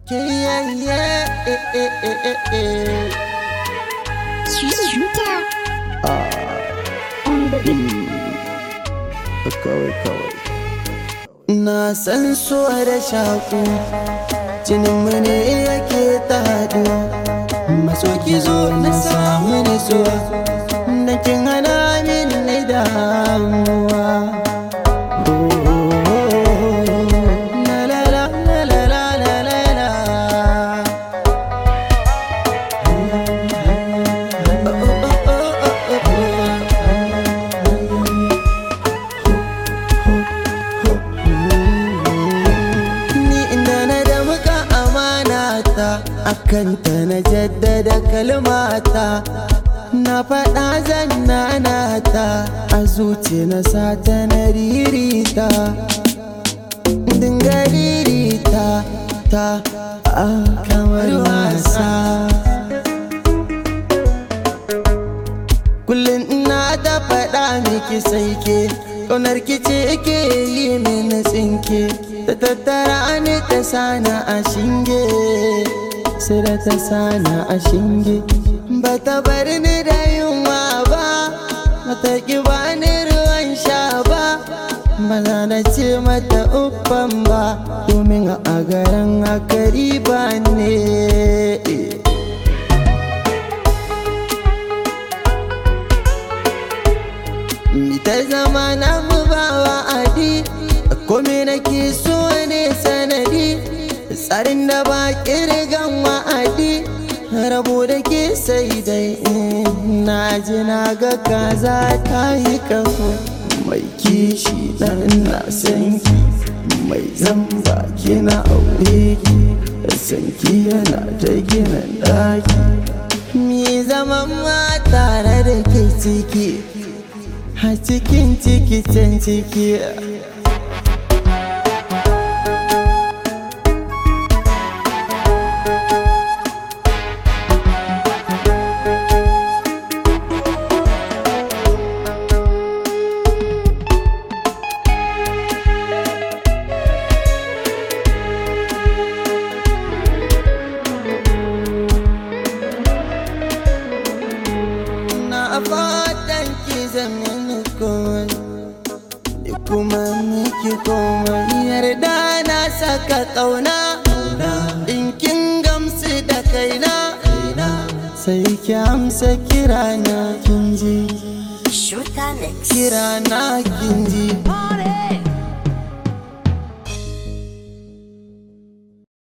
Yeah, yeah, eh, eh, eh, eh, eh. Shooter kawai kawai na san so da shaku jininmu ne yake ta haɗuwa maso ki zo na samu nutsuwa da kin hana min na damuwa La la la la la la la la la. Oh, oh, oh, oh, oh, oh. ni inda na da muka amanata akanta na jaddada kalmata na faɗa zan nanata a zuci na sata na ririta dinga ririta ta a kamar wasa kullum ina da faɗa miki sai ke ƙaunar ki ce ke yi mini tsinke ta tattara ni ta sana a shinge sai da ta sana a shinge ba ta bar ni da yunwa ba ba ta ki ba ni ruwan sha ba ba za na ce mata uffan ba domin a garin akari ba ne Mi ta zama na mu ba wa'adi Kome nake so ne sanadi Tsarin da ba kirgan wa'adi Rabo da ke sai dai in Na ji na ga kaza ta yi kafo Mai kishi dan na san ki Mai zamba kina aure ki San ki yana ta gina daki Mi zaman ma tare da ke ciki a cikin ciki can ciki na fatan ki zama komai da kuma miki komai yarda na saka kauna in kin gamsu da kaina sai ki amsa kirana kin ji Shooter Mix kirana kin ji Party